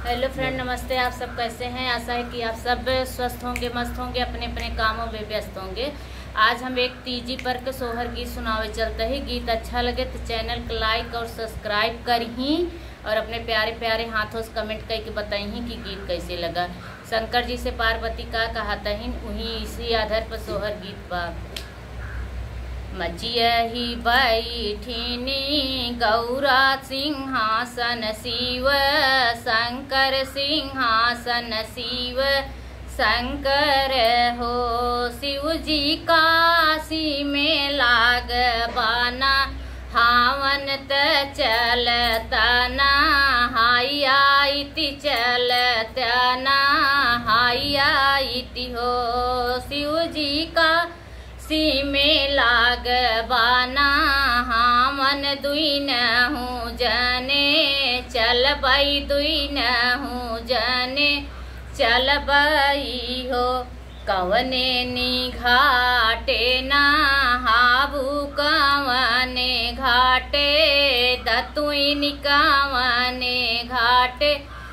hello friend नमस्ते आप सब कैसे हैं आशा है कि आप सब स्वस्थ होंगे मस्त होंगे अपने अपने कामों में व्यस्त होंगे आज हम एक तीजी पर के सोहर गीत सुनावे चलते हैं गीत अच्छा लगे तो चैनल को लाइक और सब्सक्राइब करही और अपने प्यारे प्यारे हाथों से कमेंट करके बताई कि गीत कैसे लगा शंकर जी से पार्वती का कहता ही वही इसी आधार पर सोहर गीत बा मचियही बैठिनी गौरा सिंहासन शिव शंकर सिंहासन शिव शंकर हो शिव जी काशी में लाग बाना हावन त चलतना हाइया इति चलतना हाइया इति हो शिव जी का सी में लाग बाना हामन दुई न हूँ जने चल बई दुई न हूँ जने चल बई हो कवने नी घाटे ना हाबू कवने घाटे दतुई निकावने घाटे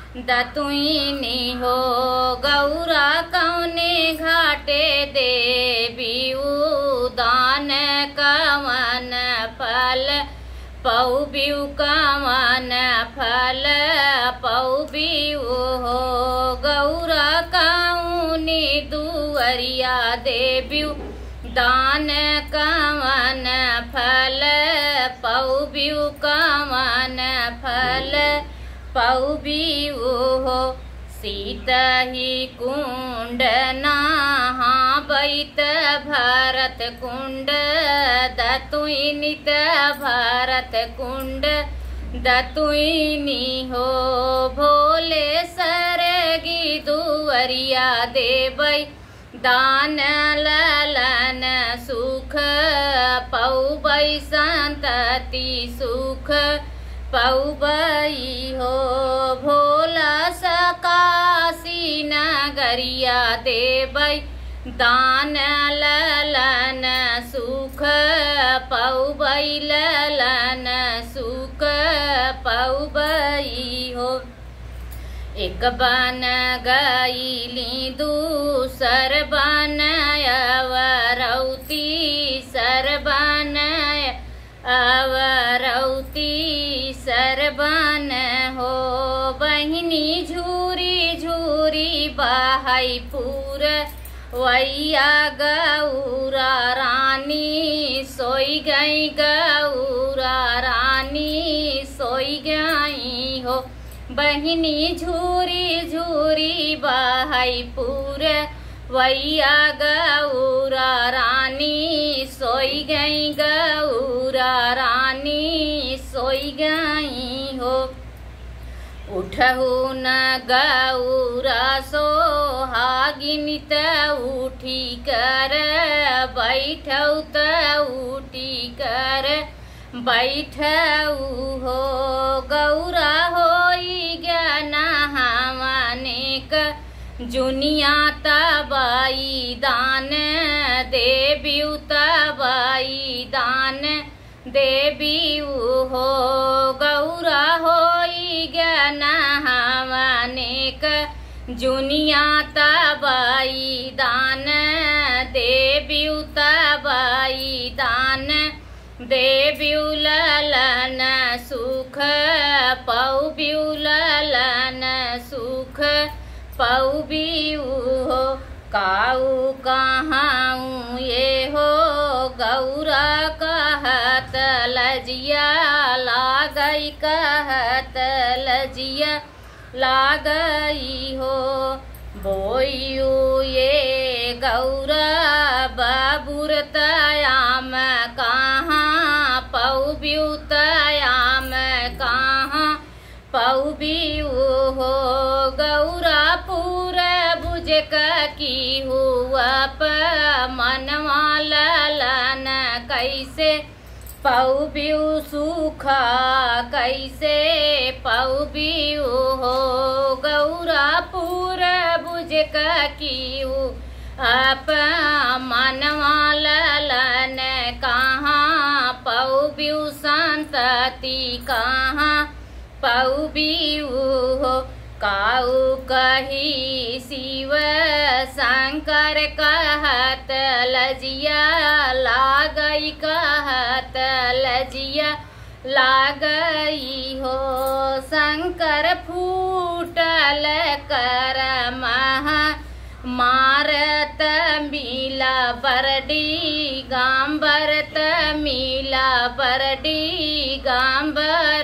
दतुईनी हो गौरा कौने घाटे देवी उदान कवन फल पौबिउ कवन फल पौबिउ हो गौरा कौनी दुअरिया देव्यू दान कवन फल पौबिउ कवन फल पौबिउ हो सीत ही कुंड नहा बैत भरत कुंड दतुनित भरत कुंड दतुनी हो भोले सरगी दुअरिया देबै दान ललन सुख पौबै संतति सुख पौबई हो भोला सकाशी नगरिया देबै दान ललन सुख पौबै ललन सुख पौबई हो एक बन गईली दूसर बन अवरौती सर बन अवरौती सरबन हो बहिनी झूरी झूरी बहाई पूर वैया गौरा रानी सोई गई गौरा रानी सोई गई हो बहिनी झूरी झूरी बहाई पूर वैया गौरा रानी सोई गई गौरा रानी सोई गई हो उठहु न गौरा सोहागिनित उठी कर बैठौ त उठी कर बैठऊ हो गौरा होई ज्ञान हवनेक जुनिया तबाई दान देवी तबाई दान देवी हो गौरा होई ज्ञान हवनेक जुनिया तबाई दान देवी तबाई दान देव्यू ललन सुख पौब्यू ललन सुख पौबियू हो काऊ कहाँ ये हो गौरा कहत लजिया लागई कहत लजिया लागई हो बोयू ये गौरा बाबुर तयाम कहाँ पौब्यू तयाम कहाँ पौबियू हो गौरा पूर बुझ की हुआ प मनवा ललन कैसे पौबियू सुखा कैसे पौबियू हो गौरा पूर बुझ की आप मनवा ललन कहाँ पौबियू संतति कहाँ पौबियू हो काऊ कही शिव शंकर कहत लजिया लागई कहत लजिया लागई हो शंकर फूटल कर महा मारत मिला बरडी गांबरत मिला बरडी गांबर